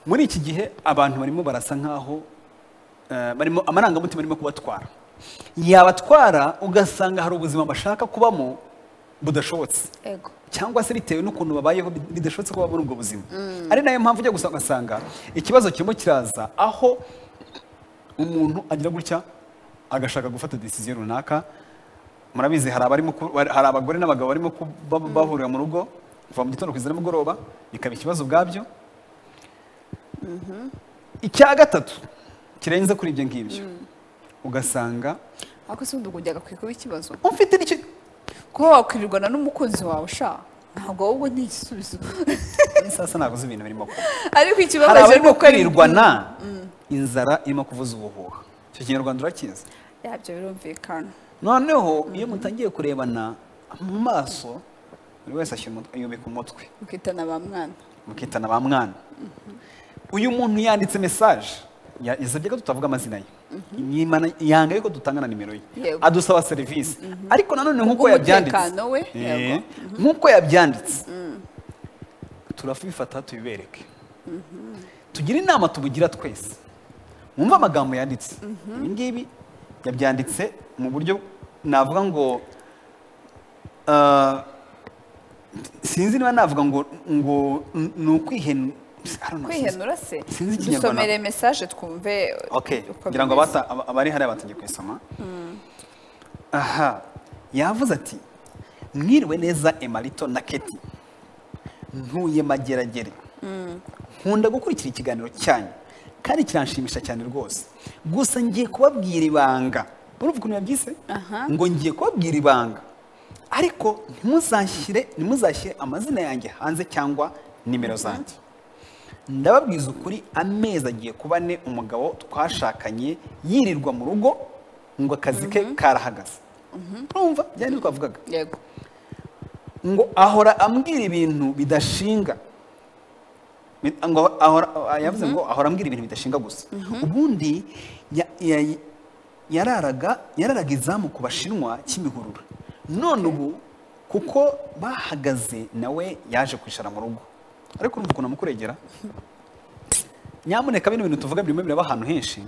muri iki gihe abantu barimo barasa nk'aho eh, barimo amarangamutima arimo kubatwara yabatwara ugasanga hari ubuzima bashaka kubamo budashobotse ego cyangwa se bitewe n'ukuntu babayeho bid- bidashobotse kuba muri ubwo buzima ari nayo mpamvu ujya gusa ugasanga ikibazo kirimo kiraza aho umuntu agira gutya agashaka gufata decision runaka murabizi hari abarimo ku- bari- hari abagore n'abagabo barimo ku- ba- bahurira mu rugo kuva mu gitondo kugeza nimugoroba bikaba ikibazo ubwabyo icya gatatu kirenze kuri ibyo ngibyo ugasanga ariko si ubundi ubwo byagakwiye kuba ikibazo ufite n'icyo kuba wakwirirwana n'umukunzi wawe sha ntabwo ahubwo ni igisubizo sasa ntabwo uzi ibintu birimo kuba ariko hari ikibabaje ni abarimo uko ari- kwirirwana inzara irimo kuvuza ubuhuha icyo kinyarwanda urakizi yabyo birumvikana noneho iyo mutangiye kurebana mu maso buri wese ashyira umut- yubika umutwe mukitana ba mwana mukitana ba mwana uyu muntu yanditse mesaje ya- yasabye ko tutavuga amazina ye Yimana- yanga yuko dutanga na nimero ye Yego. adusaba serivisi ariko nanone nk'uko yabyanditse Kubw'umutekano we, Eh, yego. nk'uko yabyanditse turabifata tubibereke tugire inama tubugira twese mwumve amagambo yanditse ibi ngibi yabyanditse mu buryo navuga ngo ah, sinzi niba navuga ngo ngo n- ni ukwihenu I don't know, sinzi. kwihenura se Sinzi Ikinyarwanda. dusomere mesaje twumve Okay, uko ngira ngo bimeze. abata- aba- abari hariya batangiye kuyisoma aha yavuze ati mwiriwe neza emarito na keti ntuye mageragere nkunda gukurikira ikiganiro cyanyu kandi kiranshimisha cyane rwose gusa ngiye kubabwira ibanga urumva ukuntu yabyise Aha. ngo ngiye kubabwira ibanga ariko ntimuzashyire ntimuzashyire amazina yanjye hanze cyangwa nimero zanjye ndababwiza ukuri amezi agiye kuba ne umugabo twashakanye yirirwa mu rugo ngo akazi ke karahagaze urumva byari ibyo twavugaga yego ngo ahora ambwira ibintu bidashinga Bi- ngo ahora ah, yavuze ngo ahora ambwira ibintu bidashinga gusa ubundi ya- ya- yararaga yararaga izamu ku bashinwa kimihurura none ubu kuko bahagaze nawe yaje kwicara mu rugo ariko urumva ukuntu amukuregera nyamuneka bino bintu tuvuga birimo biraba ahantu henshi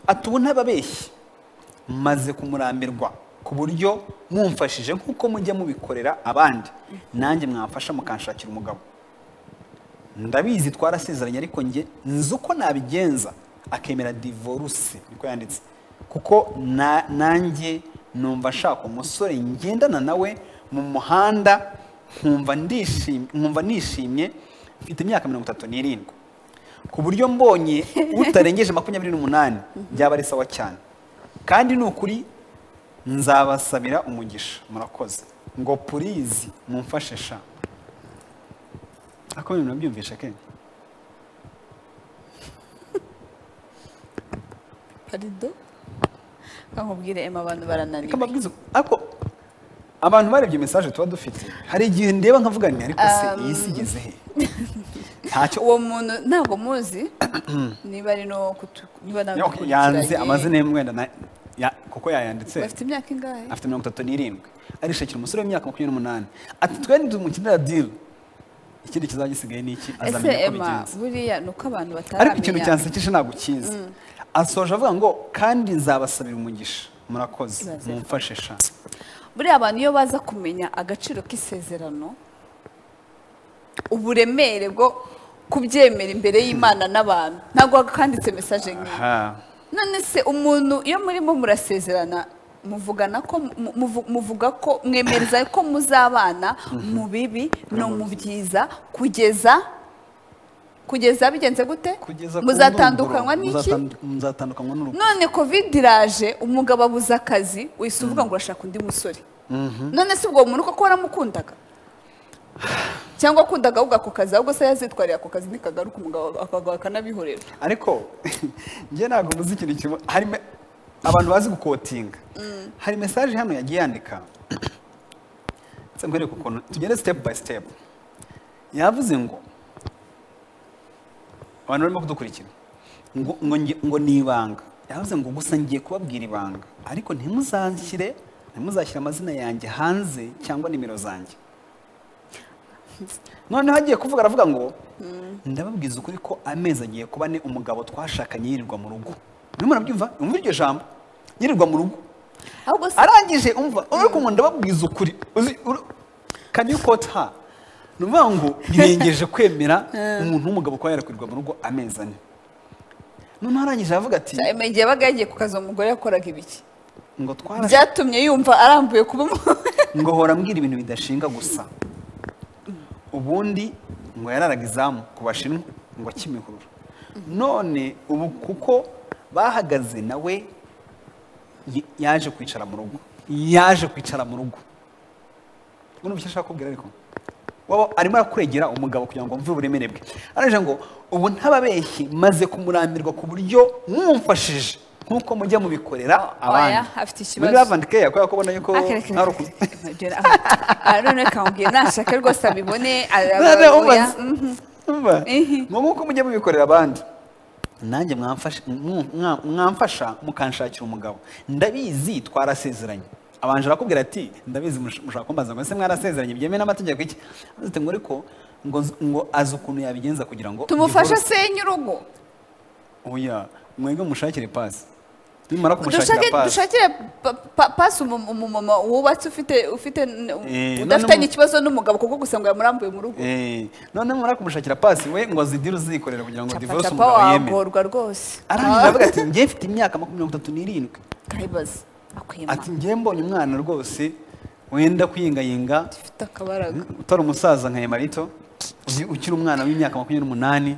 ati ubu ntababeshye maze kumurambirwa ku buryo mumfashije nk'uko mujya mubikorera abandi nanjye mwamfasha mukanshakira umugabo ndabizi twarasezeranye ariko njye nzi uko nabigenza akemera divorce niko yanditse kuko na- nanjye numva nshaka umusore ngendana nawe mu muhanda nkumva ndishim- nkumva nishimye mfite imyaka mirongo itatu n'irindwi ku buryo mbonye utarengeje makumyabiri n'umunani byaba ari sawa cyane kandi ni ukuri nzabasabira umugisha murakoze ngo purizi mumfashe sha ako ibintu nabyumvisha kenshi parido reka nkubwire ema abantu barananiwe kamabwiza ako abantu barebye message tuba dufite hari igihe ndeba nkavuga nti ariko se iyi si igeze he ntacyo uwo muntu ntabwo muzi niba ari no kutu- niba nawe Okay, yanze amazina ye mwenda na- ya- kuko yayanditse bafite imyaka ingahe afite mirongo itatu n'irindwi arishakira umusore w'imyaka makumyabiri n'umunani ati twe ntitumukinira diri ikindi kizaba gisigaye ni iki ese azamenya uko ema bigenza buriya ni uko abantu bataramenya ariko ikintu cyansekeje ntabwo ukizi asoje avuga ngo kandi nzabasabira umugisha murakoze Ibaze. mumfashe sha buriya abantu iyo baza kumenya agaciro k'isezerano uburemere bwo kubyemera imbere y'imana n'abantu ntabwo wakanditse mesaje nk'iyi aha none se umuntu iyo murimo murasezerana muvugana ko mu- muvu- muvuga ko mwemereza ko muzabana mu bibi no mu byiza kugeza kugeza bigenze gute kugeza ku muzatandukanywa ndunduro, n'iki muzatandu- muzatandukanywa n'urupfu none covid iraje umugabo abuze akazi wihise uvuga ngo urashaka undi musore none se ubwo muntu koko waramukundaga cyangwa wakundaga ahubwo ako kazi ahubwo se yazitwariye ako kazi ntikagaruka umugabo akagaruka akanabihorera ariko njye ntabwo muzi ikintu kimwe hari me- abantu bazi gukotinga hari mesaje hano yagiye yandika ndetse nkwereke ukuntu tugende step by step yavuze ngo abantu barimo kudukurikira ngo, ngo, nge- ngo ni ibanga yavuze ngo gusa ngiye kubabwira ibanga ariko ntimuzashyire ntimuzashyire amazina yanjye hanze cyangwa nimero zanjye noneho agiye kuvuga aravuga ngo ndababwiza ukuri ko amezi agiye kuba ni umugabo twashakanye yirirwa mu rugo urimo urabyumva umva iryo jambo yirirwa mu rugo ahubwo se arangije umva ariko umuntu ndababwiza ukuri uzi kanyukota ni ukuvuga ngo ntirengeje kwemera umuntu w'umugabo kuba yarakwirirwa mu rugo amezi ane noneho arangije aravuga ati cyane igihe yabaga yagiye ku kazi uwo mugore yakoraga ibiki ngo twara byatumye yumva arambuye kuba umu- ngo hora mbwira ibintu bidashinga gusa ubundi ngo yararaga izamu ku bashinwa ngo kimihurura none ubu kuko bahagaze nawe y- yaje kwicara mu rugo yaje kwicara mu rugo ubu icyo ashaka kubwira ariko waba arimo arakuregera umugabo kugira ngo mve uburemere bwe araje ngo ubu ntababeshyi maze kumurambirwa ku buryo mwumfashije nk'uko mujya mubikorera abandi Oya, afite ikibazo. muri lavandi keya kubera ko ubona yuko Ah, kere, kere, ari kere, uku- kere, kere, aha. Ah, none kamubwira nashaka rwose abibone None arababuya umaze- Umva, ngo nk'uko mujya mubikorera abandi nanjye mwamfasha- mwa- mwa- mwamfasha mukanshakira umugabo ndabizi twarasezeranye abanje arakubwira ati ndabizi mush- mushaka kumbaza ngo ese mwarasezeranye byemewe n'amategeko iki Avuze ati, ngo ariko ngo nz- ngo azi ukuntu yabigenza kugira ngo tumufashe divorce- senya urugo oya mwebwe mushakire pasi nimara dushake kumushakira pasi dushakire pa- pa- pasi umu- umumama wubatse ufite ufite n- Eh, udafitanye none mu- ikibazo n'umugabo kuko gusa ngo yamurambuye mu rugo Eh, none murara kumushakira pasi we ngo azidire uzikorera kugira ngo Capa, divorce capa umugabo yemere wagorwa rwose arangije aravuga ati njye mfite imyaka makumyabiri itatu n'irindwi kayibaza akwima ati njye mbonye umwana rwose wenda kuyingayinga ufite akabaraga utari umusaza nka emarito uzi- ukiri umwana w'imyaka makumyabiri n'umunani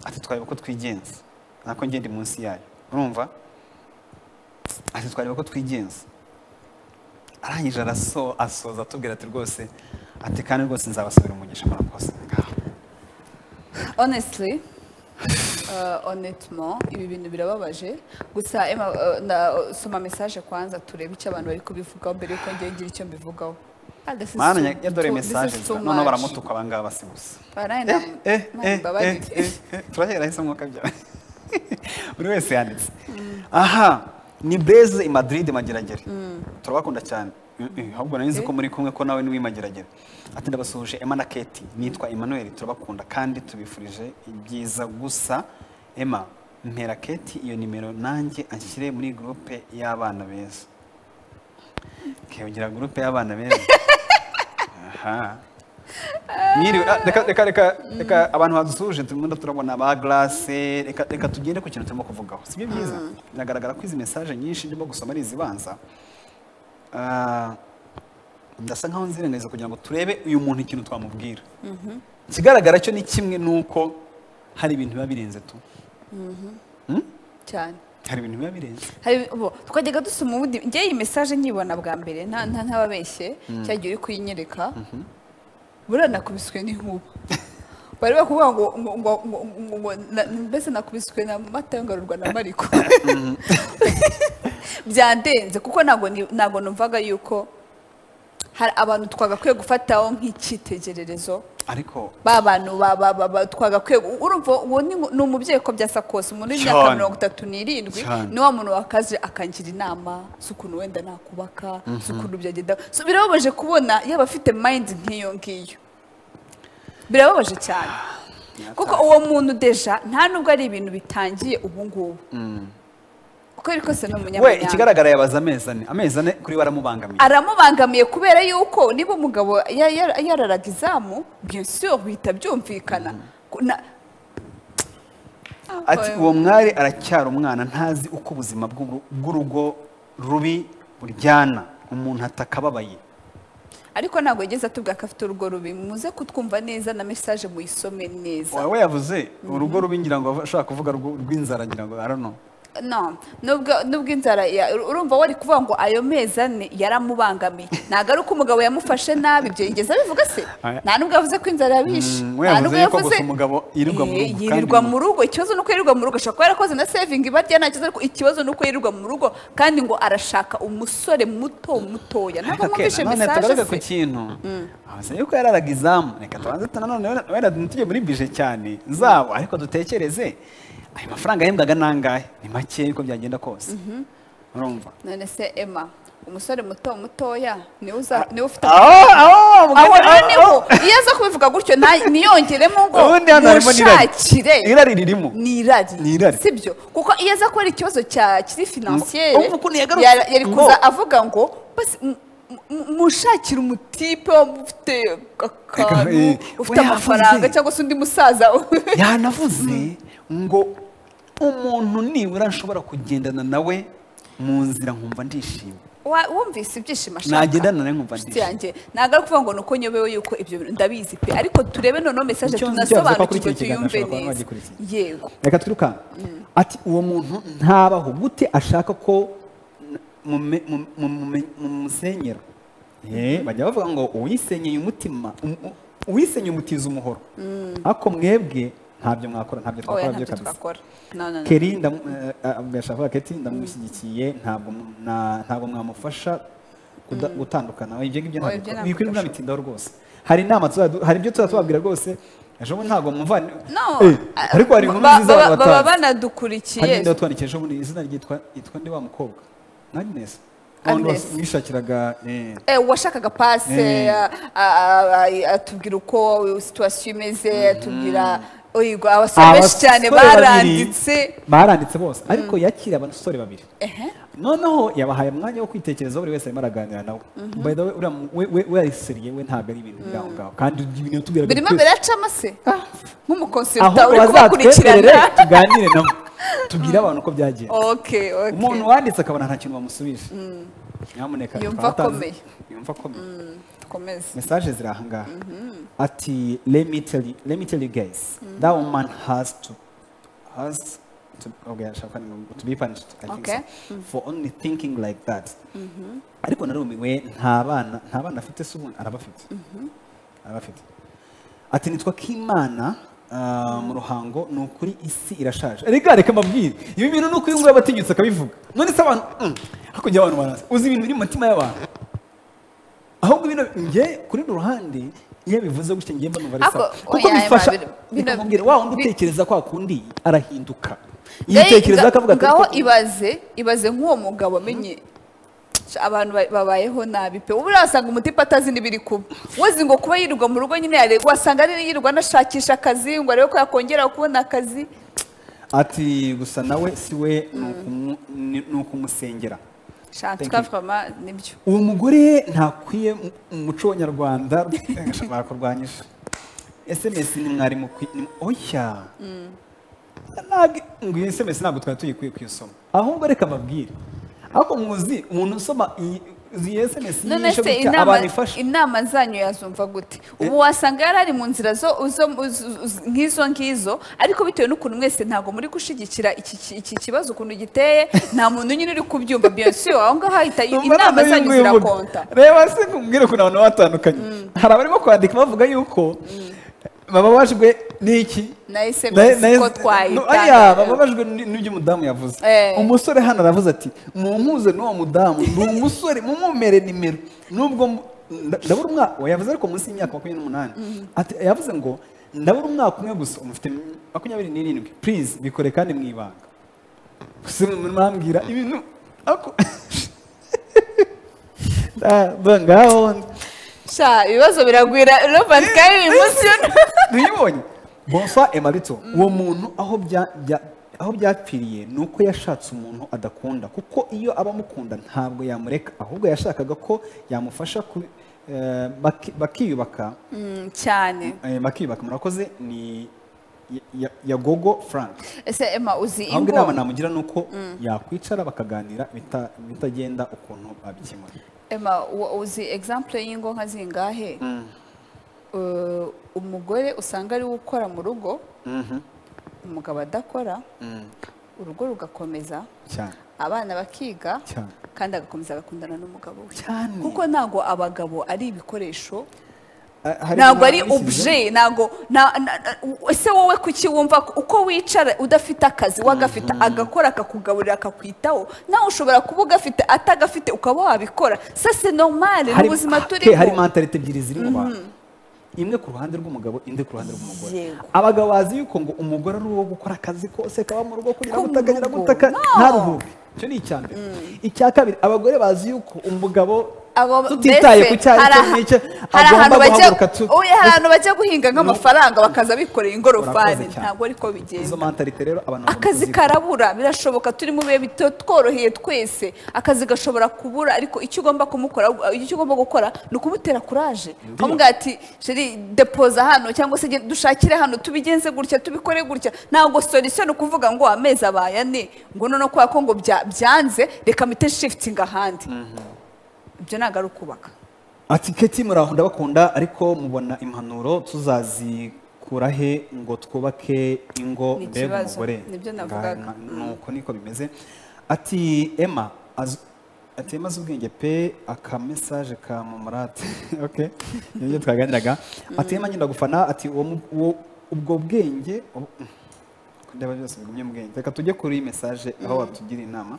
ati twareba ko twigenza nako ngenda munsi yayo urumva ati twareba ko twigenza arangije araso asoza atubwira ati rwose ati kandi rwose nzabasabira umugisha murakoze ngaho honestly uh, honnêtement ibi bintu birababaje gusa Emma, uh, na- uh, soma message kwanza turebe icyo abantu bari kubivugaho mbere yuko ngiye ngira icyo mbivugaho Ah, this is mana too- ya- ya dore too- this mesaje is too noneho much. baramutuka abangaba si gusa Baraye na- Mana, imbabarire. turahera ahise mwuka byawe buri wese yanditse aha ni beze i madrid mageragere turabakunda cyane Mm, mm, ahubwo nari nzi ko muri kumwe ko nawe niwe mageragere ati ndabasuhuje Emma na Kate nitwa Emmanuel turabakunda kandi tubifurije ibyiza gusa Emma mpera Kate iyo nimero nanjye anshyire muri groupe y'abana beza kewugira groupe y'abana beza aha Mwiriwe, ah, reka reka reka reka abantu badusuje turimo turabona ba glace reka reka tugende ku kintu turimo kuvugaho sibyo byiza biragaragara ko izi message nyinshi ndimo gusoma ari izibanza Ah, ndasa nkaho nzirengagiza kugira ngo turebe uyu muntu ikintu twamubwira ikigaragara cyo ni kimwe nuko hari ibintu biba birenze tu Hmm? cyane hari ibintu biba birenze Hari- bo, twajyaga dusoma ubundi njye iyi message nyibona bwa mbere nta nta- ntababeshye cya gihe uri kuyinyereka buriya nakubiswe n'inkuba bari bakubwira ngo ngo- ngo- ngo- ngo- ngo- na- mbese nakubiswe na mata yangarurwa na mariko byandenze kuko ntabwo ni- ntabwo numvaga yuko hari abantu twagakwiye gufataho nk'icyitegererezo ariko ba bantu ba- ba- ba- ba- twagakwiye gu- urumva uwo ni ni umubyeyi ko byasa kose umuntu w'imyaka Cyane. mirongo itatu n'irindwi Cyane. ni wa muntu wakaze akangira inama z'ukuntu wenda nakubaka z'ukuntu byagenda So, birababaje kubona yaba afite mayindi nk'iyo ngiyo birababaje cyane kuko uwo muntu deja nta nubwo ari ibintu bitangiye ubu ngubu uko ari kose ni we umunyamuryango ikigaragara yabaza amezi ane amezi ane kuri we aramubangamiye aramubangamiye kubera yuko niba umugabo ya- ya- yararaga izamu bien sûr bihita byumvikana Ku- na- ati uwo mwari aracyari umwana ntazi uko ubuzima bw'uru- bw'urugo rubi buryana umuntu atakababaye ariko ntabwo yigeze atubwira ko afite urugo rubi muze kutwumva neza na message muyisome neza wawe yavuze urugo rubi ngira ngo ashaka kuvuga rwo- rw'inzara ngira ngo arano no nubwo nubwo inzara ya- urumva wari kuvuga ngo ayo mezi ane yaramubangamiye ntabwo ari uko umugabo yamufashe nabi ibyo yigeze abivuga se Aya- nta nubwo yavuze ko inzara yabishe Mm, we nta yavuze nubwo yuko gusa umugabo yirirwa mu Eh, rugo, kandi yirirwa ngo- mu rugo ikibazo ni uko yirirwa mu rugo ashobora kuba yarakoze na sevingi barya nta kibazo ariko ikibazo ni uko yirirwa mu rugo kandi ngo arashaka umusore muto mutoya ntabwo Ariko mwumvishe Kate, none mesaje tugaruke ku se kintu avuze yuko yararaga izamu reka tubanze tu- nanone wenda- wenda ntitujye muri bije cyane zabo ariko dutekereze ayo mafaranga yahembwaga ni angahe ni make uko byagenda kose urumva none se emma umusore muto mutoya niwe uza niwe ufite aho aho aho rero mugani niho iyo aza kubivuga gutyo nta- niyongeremo ngo ubundi hano harimo n'irari mushakire irari ririmo ni irari Ni irari. si byo kuko iyo aza kubera ikibazo cya kiri finansiyere Urumva ukuntu yagarutse? yara- yari Ngo. kuza avuga ngo basi mu- mu- mushakire umutipe ufite akantu Eh, ufite we amafaranga yavuze. cyangwa se undi musaza yanavuze ngo umuntu nibura nshobora kugendana nawe mu nzira nkumva ndishimye Wa- wumvise ibyishimo ashaka nagendana nawe nkumva Inshuti ndishimye yanjye ntabwo ari ukuvuga ngo ni uko nyobewe yuko ibyo bintu ndabizi pe ariko turebe noneho mesaje Icyo nzi cyavuze ko kuri tunasobanukirwe kino kiganiro tuyumve ashobora kuba neza agikurikiye. yego reka twirukanka ati uwo muntu ntabaho gute ashaka ko mume- mu- mu- mu- mumusenyera Eh, bajya bavuga ngo uwisenyeye umutima um- u- uwisenyeye umutiza umuhoro ariko mwebwe ntabyo mwakora ntabyo oya twakora byo ntacyo kabisa twakora no no no keri ndamu- eh, eh, ndashaka keti ndamushyigikiye ntabwo mu- na- ntabwo mwamufasha kuda- gutandukana oya, ibyo ngibyo Oya, ibyo ntabwo ntabwo bikwiye mwabitindaho rwose hari inama tuzadu- hari ibyo tuzaba tubabwira rwose ejo bundi ntabwo mumva No, Eh, ah, ariko hari inkuru ba- nziza baba- abantu baba batanze. hari banadukurikiye n'undi watwandikiye ejo bundi izina ryitwa yitwa ndi wa mukobwa na Agnes Wa wundi Agnes. was- wishakiraga eh, Eh, uwashakaga pase Eh. a- a- a- atubwira uko situwasiyo imeze atubwira oyigo abasore benshi abasore cyane babiri baranditse baranditse bose ariko yakiriye abasore babiri ehe noneho yabahaye umwanya wo kwitekerezaho buri wese arimo araganira nawe by the way uriya mu- we- we- we ariseriye we ntabwo ari ibintu biri aho ngaho kandi ibintu yatubwira buri birimo kwezi. biracamo se nk'umukonsiruta ahubwo uri bazatwemerere kubakurikirana tuganire nabo tubwire abantu uko byagiye okay umuntu okay wanditse akabona nta kintu bamusubije nyamuneka Yumva twaba tutazi- akomeye. yumva akomeye komeza mesaje ziri aha ngaha ati let me tell you let me tell you guys that woman has to has to okay, I shall- to be punished I think Okay. so, for only thinking like that ariko narumiwe nta bana nta bana afite se ubundi arabafite arabafite ati nitwa k'imana ah, mu ruhango ni ukuri isi irashaje reka reka mbabwire ibi bintu ni uko uyu nguyu aba atinyutse akabivuga none se abantu mm, hakurya y'abantu baraza uzi ibintu biri mu mitima y'abantu ahubwo bino njye kuri runo ruhande iyo bivuze gutya ngiye mba numva ari Ako- sawa kuko oya, bifasha Emma, bino- bino- bikamubwira wa wundi bi- utekereza kwa kundi arahinduka Ngaho- yitekereza nga- akavuga ati ngaho "Reka- ibaze ibaze nk'uwo mugabo amenye Ca- abantu ba- babayeho nabi pe ubu urasanga umutipe atazi n'ibiri kuba wozi ngo kuba yirirwa mu rugo nyine yaregwa wasanga ari yirirwa anashakisha akazi ngo arebe ko yakongera kubona akazi ati gusa nawe si we ni ukumu- ni- ni ukumusengera Thank you. shantuka vama nibyo uwo mugore ntakwiye mu- mu muco w'abanyarwanda bakurwanyije sms ni mwari mukwi- ni oya Ntabwo- ngo iyi sms ntabwo twari tuyikwiye kuyisoma ahubwo reka mbabwire ariko muzi umuntu usoma iyi iyi sms none yishe se gutya inama- abantu ifasha inama zanyu yazumva gute ubu wasanga yari ari mu nzira zo zo- z- z- nk'izo ngizo ariko bitewe n'ukuntu mwese ntabwo muri gushyigikira iki ki- iki kibazo ukuntu giteye nta muntu nyine uri kubyumva biyonse aho ngaho ahita i- Numva inama none zanyu y'inguyu mvuga. zirakonta reba se kumbwira ukuntu abantu batandukanye hari abarimo kwandika bavuga yuko bababajwe n'iki na Na- SMS na- ko no, ariya twayitanga bababajwe n- n'ibyo umudamu yavuze Eh. umusore hano aravuze ati mumpuze n'uwo mudamu ni umusore mumumere nimero nubwo mu- nda- ndabura umwaka oya, yavuze ariko munsi y'imyaka makumyabiri n'umunani Ati- yavuze ngo ndabura umwaka umwe gusa umufite makumyabiri n'irindwi please bikore kandi mu ibanga gusa mwambwira ibintu ako Ah, ba- ngaho sha ibibazo biragwira robert kandi uyu munsi ntiyibonye bonsoir emarito uwo muntu aho bya- bya- aho byapfiriye ni uko yashatse umuntu adakunda kuko iyo aba amukunda ntabwo yamureka ahubwo yashakaga ko yamufasha ku- eh, baki- bakiyubaka Mm, cyane eh, bakiyubaka murakoze ni ya- ya- yagogo frank ese emma uzi ahubwo inama ingo namugira ni uko yakwicara bakaganira bita- bitagenda ukuntu babikemura emma wa- uzi example y'ingo nka zingahe Uh, umugore usanga ari we ukora mu rugo umugabo adakora urugo rugakomeza cyane abana bakiga Cyane. kandi agakomeza agakundana n'umugabo we Cyane. kuko ntabwo abagabo ari ibikoresho Ah, hari ntabwo ari inama yashyizeho. obje ntabwo na- na- na- ese wowe kuki wumva ko- uko wicara udafite akazi wagafite agakora akakugaburira akakwitaho nawe ushobora kuba ugafite atagafite ukaba wabikora sase normale Hari- mu buzima ke, hari turimo mentalite ebyiri ziri mu bantu imwe ku ruhande rw'umugabo indi ku ruhande rw'umugore Yego. abagabo bazi yuko ngo umugore ari uwo gukora akazi kose kaba mu rugo kurira Ko mu gutaka nyira rugo. gutaka No. ntaruhuke icyo ni icya mbere icya kabiri abagore bazi yuko umugabo Abo tutitaye mbese ku cyayi hari cyo aha- n'icyo hari agomba ahantu bajya guhaguruka tu oya, hari ahantu bajya guhinga nk'amafaranga bakaza bikoreye ingorofani Urakoze cyane. ntabwo ariko bigenda izo mantarite rero abantu bagomba akazi kuzirya. karabura birashoboka turi mu bihe bito tworoheye twese akazi gashobora kubura ariko icyo ugomba kumukora icyo ugomba gukora ni ukumutera kuraje ukamubwira ati sheri depoza hano cyangwa se genda dushakire hano tubigenze gutya tubikore gutya ntabwo solisiyo ni ukuvuga ngo amezi abaye ane ngo noneho kubera ko ngo bya- byanze reka mpite shifitinga ahandi ibyo ntabwo ari ukubaka ati keti muraho ndabakunda ariko mubona impanuro tuzazikura he ngo twubake ingo Ni mbega ikibazo. umugore Nibyo navugaga. Nga- nuko niko bimeze ati ema azi- ati ema azi ubwenge pe aka mesaje ka mumurate okay nibyo twaganiraga ati ema ngenda gufana ati uwo mu- uwo- ubwo bwenge ubu- ko ndeba byose bigumye mu bwenge reka tujye kuri iyi mesaje aho watugira inama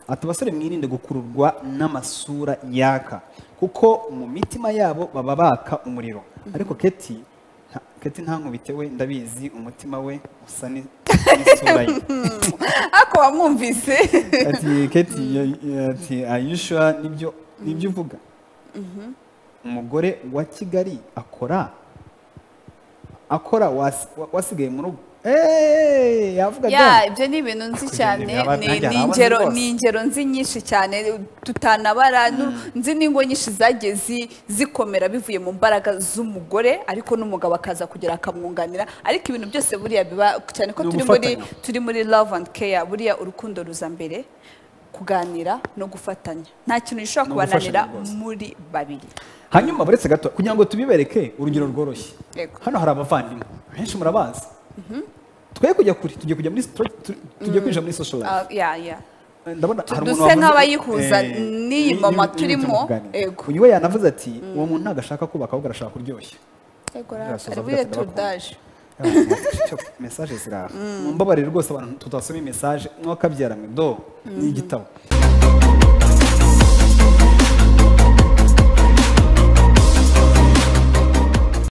ati abasore mwirinde gukururwa n'amasura yaka kuko mu mitima yabo baba baka umuriro ariko keti nta- keti nta nkubite we ndabizi umutima we usa ni- n'isura ye ariko wamwumvise ati keti ya- ya- ati ayishura nibyo nibyo uvuga umugore wa kigali akora akora wasi- wa- wasigaye mu rugo eee yavuga ya ibyo ni ibintu nzi Kugenda cyane imiraba- ni- nanjye ni narabazi ingero rwose. ni ingero nzi nyinshi cyane tutanabara nu- nzi n'ingo nyinshi zagiye zi- zikomera bivuye mu mbaraga z'umugore ariko n'umugabo akaza kugera akamwunganira ariko ibintu byose buriya biba cyane ko Ni turi muri ugufatanya. turi muri love and care buriya urukundo ruza mbere kuganira no gufatanya nta kintu gishobora No kubananira gufashanya rwose. muri babiri hanyuma buretse gato kugira ngo tubibereke urugero rworoshye Yego. hano hari abavandimwe benshi murabazi twe kujya kure tugiye kujya muri stro- tu- tugiye kwinjira muri social life Ah, ya ya ndabona hari umuntu duse wavuze- nk'abayihuza Eh, n'iyi n'iyi- mama n'iyi- turimo, n'iyi tuganira. yego. uyu we yanavuze ati uwo muntu ntabwo ashaka kubaka ahubwo arashaka kuryoshya yego Birasoza bugahita ari buriya bakunda. tudaje mesaje ziraha mumbabarire rwose abantu tutasoma iyi mesaje mwakabyara mwe do ni igitabo